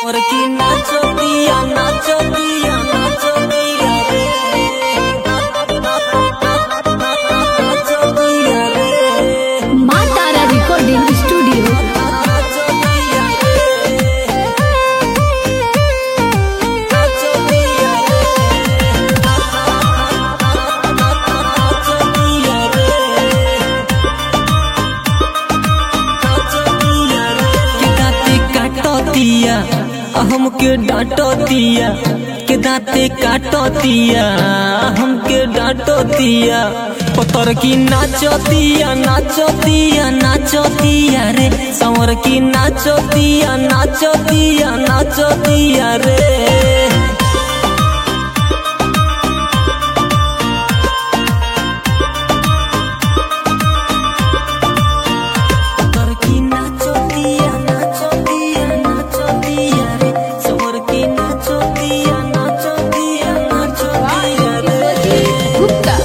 Porque nacho día, nacho día, nacho día re. Nacho día re. Maa Tara recording studio Nacho día re. Nacho día re. Nacho día re. के दाते काटो दिया हमके डांटो दिया के दाते काटो दिया हमके डांटो दिया पतर की नाचो दिया नाचो दिया नाचो दिया रे संवर की नाचो दिया नाचो दिया नाचो दिया रे सवर की नाचो दिया नाचो दिया नाचो दिया रे सवर की नाचो दिया नाचो दिया नाचो दिया रे गुप्ता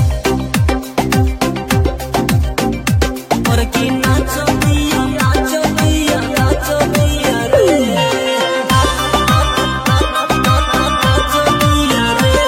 सवर की नाचो दिया नाचो दिया नाचो दिया रे नाचो दिया रे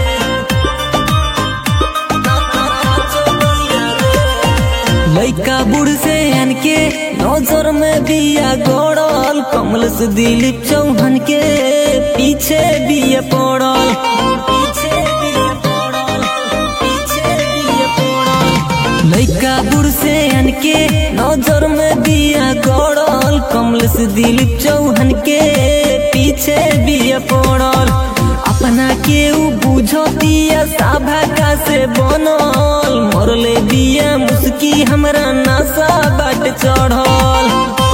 नाचो दिया रे लइका बुढ़ से अनके नजर में बिया गड़ल कमल से दिलीप चौहान के पीछे बिया पड़ल पीछे बिया पड़ल पीछे बिया पड़ल लइका बुढ़ से अनके नजर में बिया गड़ल कमल से दिलीप चौहान के पीछे बिया पड़ल अपना के उ बुझतिया साभा का से बनल मरले बिया मुस्की हमरा नशा बाट चढ़ल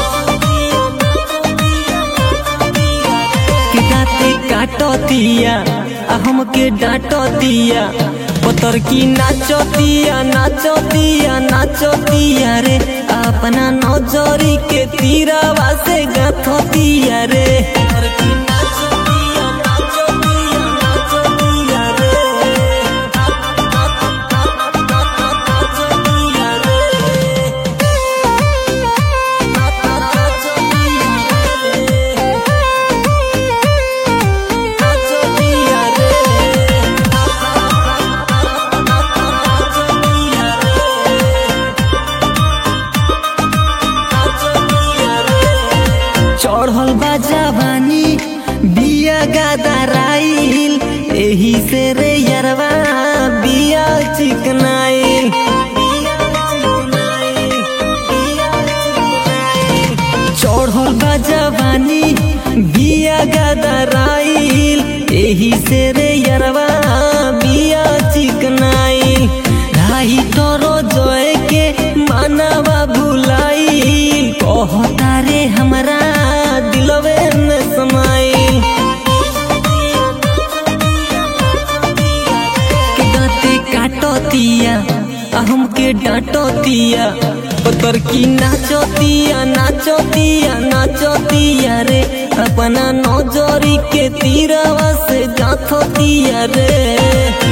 के दाते काटो दिया आ हमके डांटो दिया पतर की नाचो दिया नाचो दिया नाचो दिया रे अपना नजरी के तीरावा से गाथो दिया रे पतर की नाचो दिया नाचो दिया नाचो दिया रे नाचो दिया रे नाचो दिया रे नाचो दिया रे नाचो दिया रे नाचो दिया रे चढ़ल बा जवानी बिया गादाराइल एही से रे यरवा बिया चिकनाइल चढ़ल बा जवानी बिया गादाराइल एही से रे यरवा बिया चिकनाइल राही तोरो जोए के मानवा भुलाइल कहता रे हमरा दिलवे में समाइल के दाते काटो दिया आ हमके डांटो दिया पतर की नाचो दिया नाचो दिया नाचो दिया रे अपना नौजरी के तीरवा से गाथो दिया रे